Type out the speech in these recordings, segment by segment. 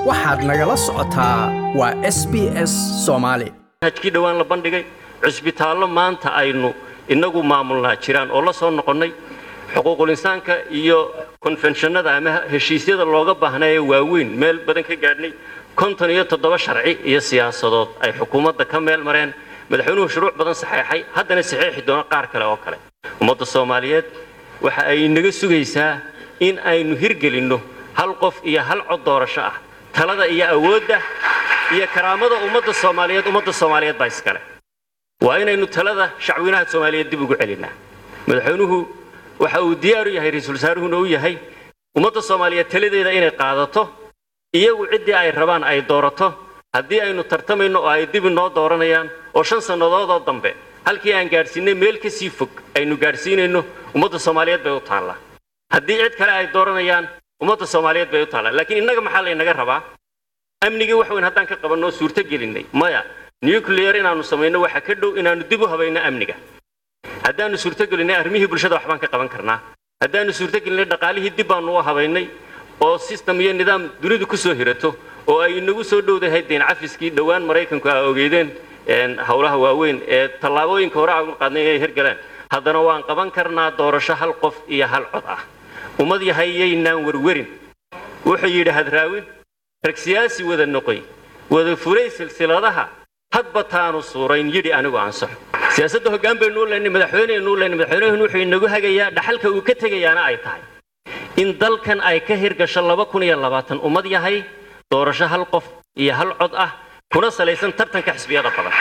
waxaad nagala socotaa waa s b s soomaali hajkii dhowaan la bandhigay cusbitaallo maanta aynu innagu maamulnaa jiraan oo la soo noqonnay xuquuqul insaanka iyo konfenshannada ama heshiisyada looga baahnaaye waaweyn meel badan ka gaadhnay konton iyo toddoba sharci iyo siyaasadood ay xukuumadda ka meel mareen madaxweynuhu shuruuc badan saxeexay haddana saxeexi doono qaar kale oo kale ummadda soomaaliyeed waxa ay naga sugaysaa in aynu hirgelinno hal qof iyo hal cod doorasho ah talada iyo awoodda iyo karaamada ummadda soomaaliyeed ummadda soomaaliyeed baa iskale waa inaynu talada shacweynaha soomaaliyeed dib ugu celinnaa madaxweynuhu waxa uu diyaar u yahay ra-iisul wasaaruhuna u yahay ummadda soomaaliyeed taladeeda inay qaadato iyagu ciddii ay rabaan ay doorato haddii aynu tartamayno oo ay dib inoo dooranayaan oo shan sannadoodoo dambe halkii aan gaadhsiinay meel ka sii fog aynu gaadhsiinayno ummadda soomaaliyeed bay u taallaa haddii cid kale ay dooranayaan ummadda soomaaliyeed bay u taallaa laakiin innaga maxaa laynaga rabaa amnigii wax weyn haddaan ka qabannoo suurto gelinnay maya nuclear inaannu samayno waxa ka dhow inaannu dib u habayno amniga haddaannu suurto gelinnay arrimihii bulshada waxbaan ka qaban karnaa haddaannu suurto gelinnay dhaqaalihii dib baannu u habaynay oo system iyo nidaam dunidu ku soo hirato oo ay inagu soo dhowdahay deen cafiskii dhowaan maraykanku aa ogeydeen howlaha waaweyn ee tallaabooyinka hore aan qaadnay inay hirgaleen haddana waan qaban karnaa doorasho hal qof iyo hal cod ah ummad yahayaynaan werwerin wuxuu yidhi hadraawin rag siyaasi wada noqoy wada furay silsiladaha hadba taanu suurayn yidhi anigu ansaxo siyaasadda hoggaan baynu u leynay madaxweyneynu u leynay madaxweynehun wuxuu inagu hagayaa dhaxalka uu ka tegayaana ay tahay in dalkan ay ka hirgasho laba kun iyo labaatan ummad yahay doorasho hal qof iyo hal cod ah kuna salaysan tartanka xisbiyada badan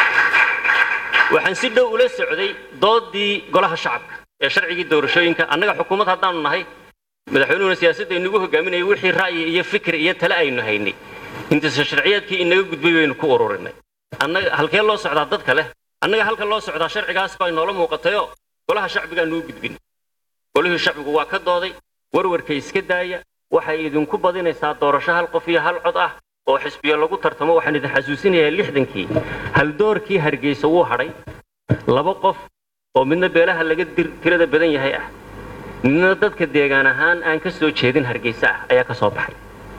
waxaan si dhow ula socday doodii golaha shacabka ee sharcigii doorashooyinka annaga xukuumad haddaanu nahay madaxweynuhuna siyaasadda inagu hogaaminayay wixii ra'yi iyo fikir iyo tale aynu haynay intisa sharciyaadkii inaga gudbay baynu ku ururinay annaga halkee loo socdaa dadka leh annaga halka loo socdaa sharcigaas baa inoola muuqatayoo golaha shacbigaanu u gudbin golihii shacbigu waa ka dooday warwarka iska daaya waxay idinku badinaysaa doorasho hal qof iyo hal cod ah oo xisbiyo lagu tartamo waxaan idin xasuusinayaa lixdankii haldoorkii hargeysa wuu hadhay laba qof oo midna beelaha laga tirada badan yahay ah midna dadka deegaan ahaan aan ka soo jeedin hargeysa ah ayaa ka soo baxay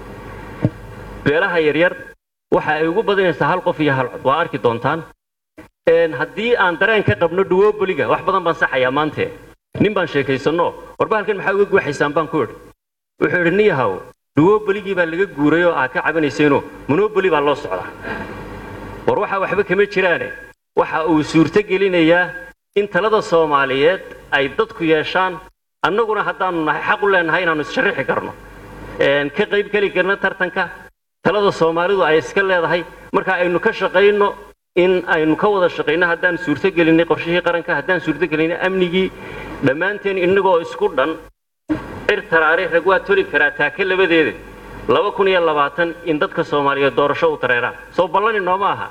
beelaha yaryar waxa ay ugu badinaysaa hal qof iyo hal cod waa arki doontaan haddii aan dareen ka qabno dhuwoboliga wax badan baan saxayaa maante nin baan sheekaysanno warba halkan maxaa uga guuxaysaan baan ku idhi wuxuu idhi nin yahow dhuwoboligii baa laga guuray oo aad ka cabanaysayno monoboli baa loo socdaa war waxaa waxba kama jiraane waxa uu suurto gelinayaa in talada soomaaliyeed ay dadku yeeshaan annaguna haddaanu nahay xaq u leenahay inaannu issharrixi karno ka qayb geli karno tartanka talada soomaalidu ay iska leedahay marka aynu ka shaqayno in aynu ka wada shaqayno haddaan suurto gelinay qorshihii qaranka haddaan suurto gelinay amnigii dhammaanteen innagoo isku dhan cir taraare rag waa toli karaa taake labadeeda laba kun iyo labaatan in dadka soomaaliyeed doorasho u dareeraan soo ballani nooma aha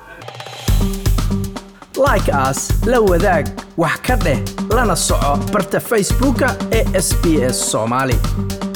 like aas la wadaag wax ka dheh lana soco barta facebooka ee sb s soomaali